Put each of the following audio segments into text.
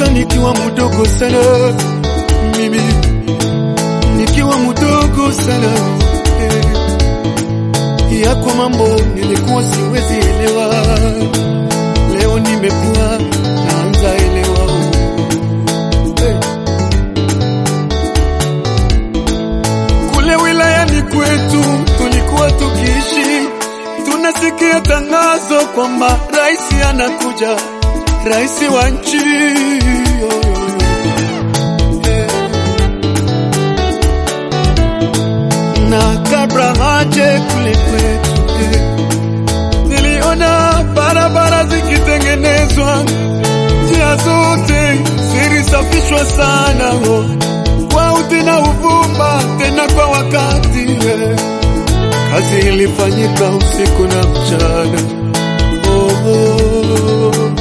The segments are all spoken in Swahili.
nakumbuka nikiwa mdogo sana, mimi nikiwa mdogo sana eh, yako mambo nilikuwa siwezi elewa, leo nimekuwa naanza elewa eh. Kule wilayani kwetu tulikuwa tukiishi, tunasikia tangazo kwamba rais anakuja, rais wa nchi yo, yo, yo. Eh. na kabla haje kule kwetu eh, niliona barabara zikitengenezwa, njia zote zilisafishwa sana oh, kwa uti na uvumba, tena kwa wakati eh. Kazi ilifanyika usiku na mchana oh, oh.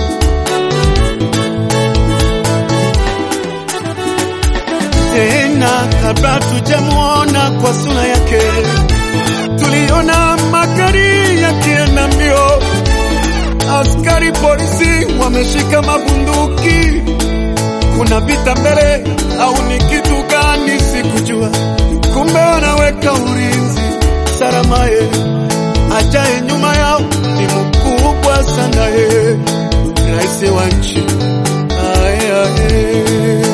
tena kabla tujamwona kwa sura yake, tuliona magari yakienda mbio, askari polisi wameshika mabunduki. Kuna vita mbele au ni kitu gani? Sikujua, kumbe wanaweka ulinzi salama. Ye ajaye nyuma yao ni mkubwa sana, ye rais wa nchi aye, aye.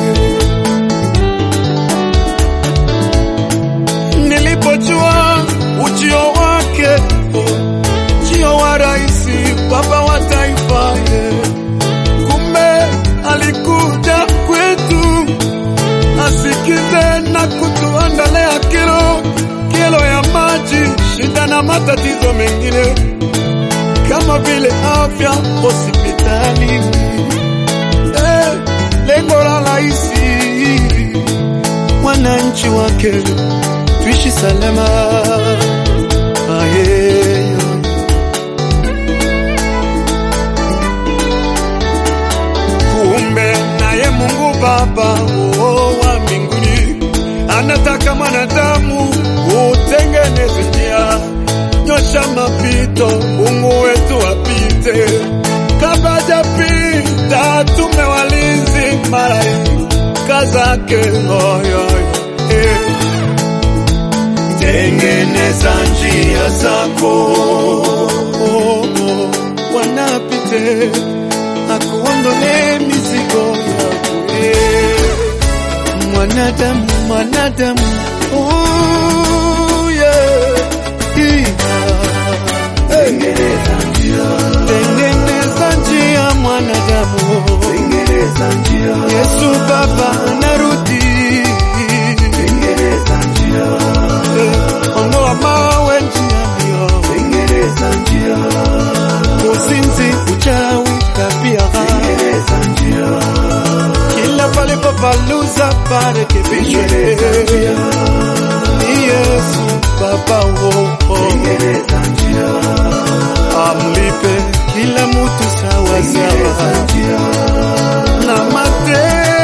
Nilipojua ujio wake, ujio wa rais, baba wa taifa, ye. kumbe alikuja kwetu asikize na kutuandalia kilo kilo ya maji, shida na matatizo mengine kama vile afya hospitalini. Eh, lengo la rais wananchi wake tuishi salama. Aye. Kumbe naye Mungu Baba oh, wa mbinguni anataka mwanadamu utengeneze njia, nyosha mapito, Mungu wetu apite. Kabla hajapita, tume walinzi malaika zake oh, yo, yo, eh. Tengeneza njia zako oh, oh, wanapite akuondole mizigo yako eh. Mwanadamu, mwanadamu oh, yeah. Yeah. Tengeneza njia mwanadamu, Yesu Baba anarudi. Eh, Ondoa mawe njiani, uzinzi, uchawi, tabia kila palipo paluza parekebishwe. Ni Yesu Baba wo amlipe kila mutu sawa sawa na matendo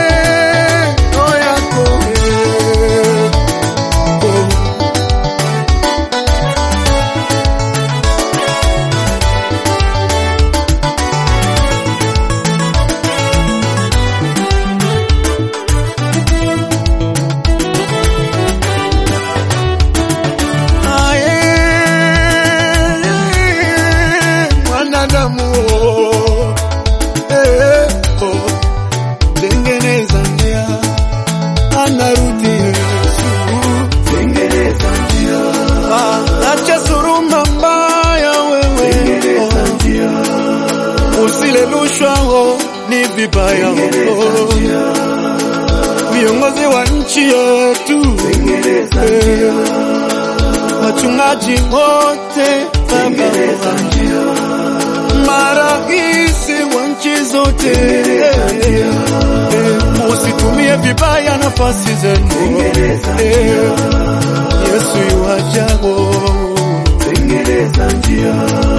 yako eh. Oh. Aye, mwanadamu oh, eh, oh, tengeneza njia, anarudi Yesu. Ah, acha suruma mbaya wewe, oh, usile rushwa oh, ni vibaya oh, viongozi wa nchi yetu eh, wachungaji wote baba maraisi wa nchi zote eh, musitumie vibaya nafasi zenu eh, Yesu yuajago tengeneza njia